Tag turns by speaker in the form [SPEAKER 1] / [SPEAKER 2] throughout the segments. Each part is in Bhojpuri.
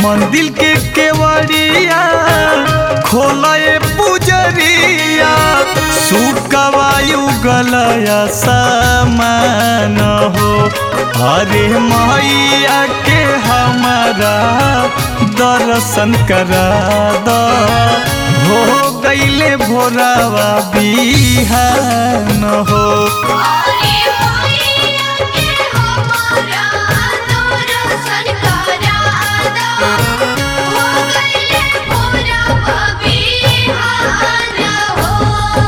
[SPEAKER 1] मंदिर के केवड़िया खोलए पुजरिया सुकवायु गलया समान हो हरे मैया के हमारा दर्शन करा द हो गईले भोरावा बिहान हो
[SPEAKER 2] अरे मैया के हमारा दर्शन करादा हो गइले भोरवा बिहान हो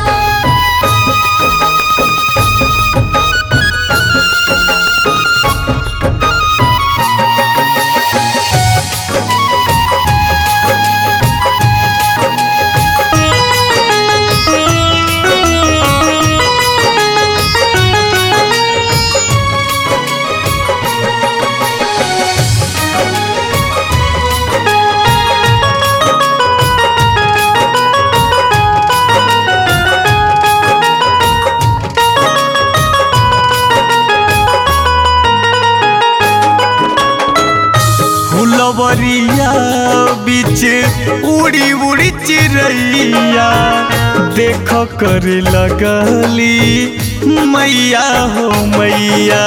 [SPEAKER 1] फुलवरिया बीच उड़ी उड़ी चिड़ैया देख कर लगली मैया हो मैया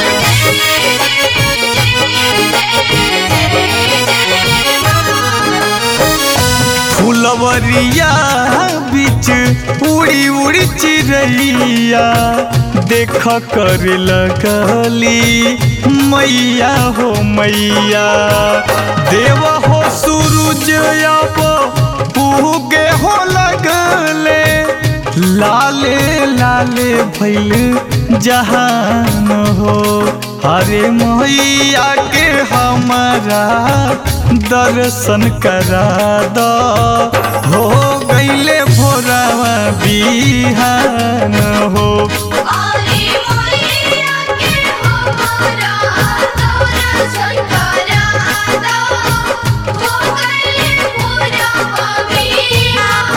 [SPEAKER 1] फुलवरिया बीच उड़ी उड़ी चिड़ैया देख कर लगली मैया हो मैया देव हो सूरज अब पूगे हो लगले लाले लाले भैल जहान हो हरे मैया के हमारा दर्शन करा द हो गईले भोरावा बिहान हो
[SPEAKER 2] अरे मैया के हमारा दर्शन करादा हो गइले भोरवा बिहान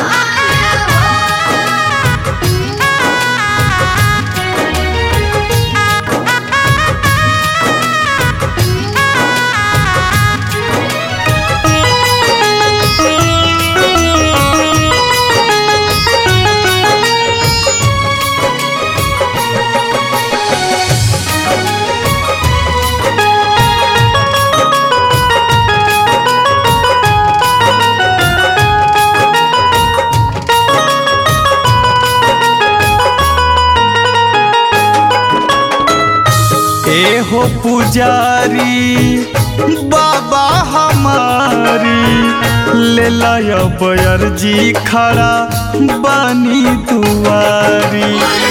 [SPEAKER 1] ए हो पुजारी बाबा हमारी ले लाया बयरजी खड़ा बानी दुआरी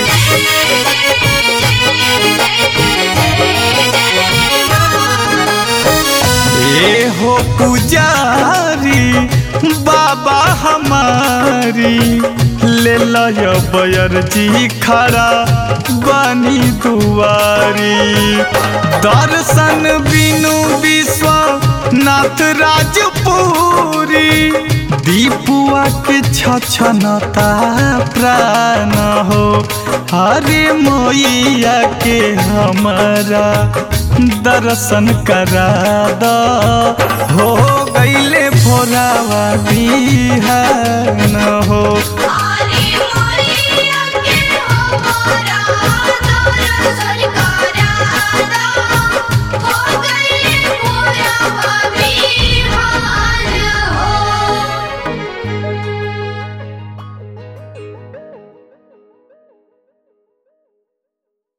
[SPEAKER 1] ए हो पुजारी बाबा हमारी ले लाया बयरजी खड़ा बानी दुआरी दर्शन बिनु विश्व नाथ राजपुरी दीपुआ के छछनता प्राण हो हरे मैया के हमारा दर्शन करा द हो गईले भोरावा बिहान हो